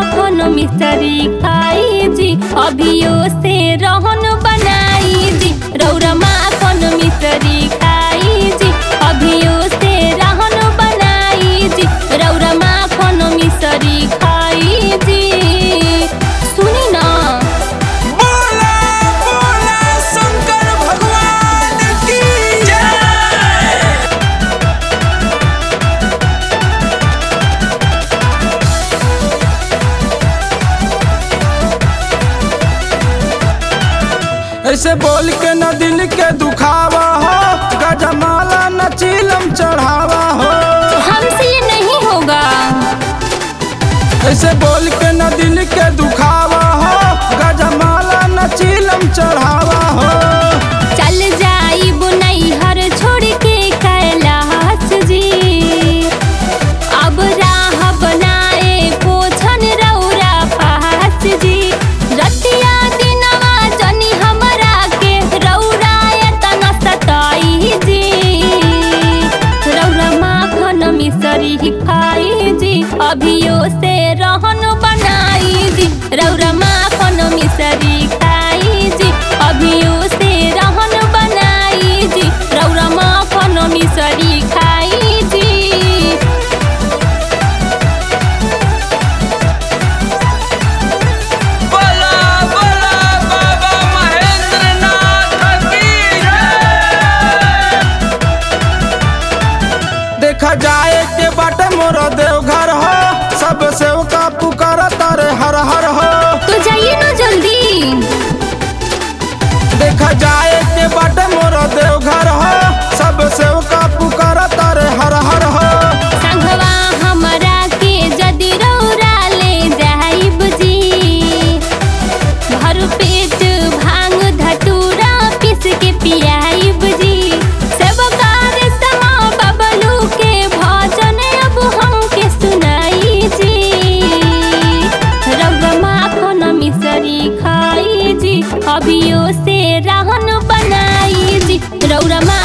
माखन मिसरी खाई जी अभियो से रहन बनाई जी रौरा माखन मिसरी खाई जी अभियो से रहन बनाई जी रौरा माखन मिसरी खाई जी सुनी ना बोला बोला शंकर भगवान की जय ऐसे बोल के न दिल के दुखावा हो गजमाला न चीलम चढ़ावा हो हमसे ये नहीं होगा ऐसे बोल के न दिल के दुखावा हो गजमाला न चीलम चढ़ावा हो चल जाई बुनई हर छोड़ के कैलाश जी अब राह बनाए पोछन रौरा पास जी रतिया दिनवा जनी हमरा के रौरा एतन सताई जी रौरा माखन मिसरी खाई जी अभियो से रहन बनाई जी रौरा माखन मिसरी खाई जी अभियो से रहन बनाई जी रौरा माखन मिसरी खाई जी बोला बोला बाबा महेंद्र नाथ की जय देखा जाए के बाटे मोर देवघर हो सब सेवका पुकार तारे हर हर हो तो जाइए ना जल्दी देखा जाए के बाटे मोर देवघर हो सब सेवका पुकार तारे हर हर हो संघवा हमरा के जदि रौरा ले जाइब जी भर पेट भांग धतूरा पीस के पियाइब जी सबकार समा बबलू के भजन अब हमके सुनाई जी रौरा माखन मिसरी खाई जी अभियो से रहन बनाई जी रौरा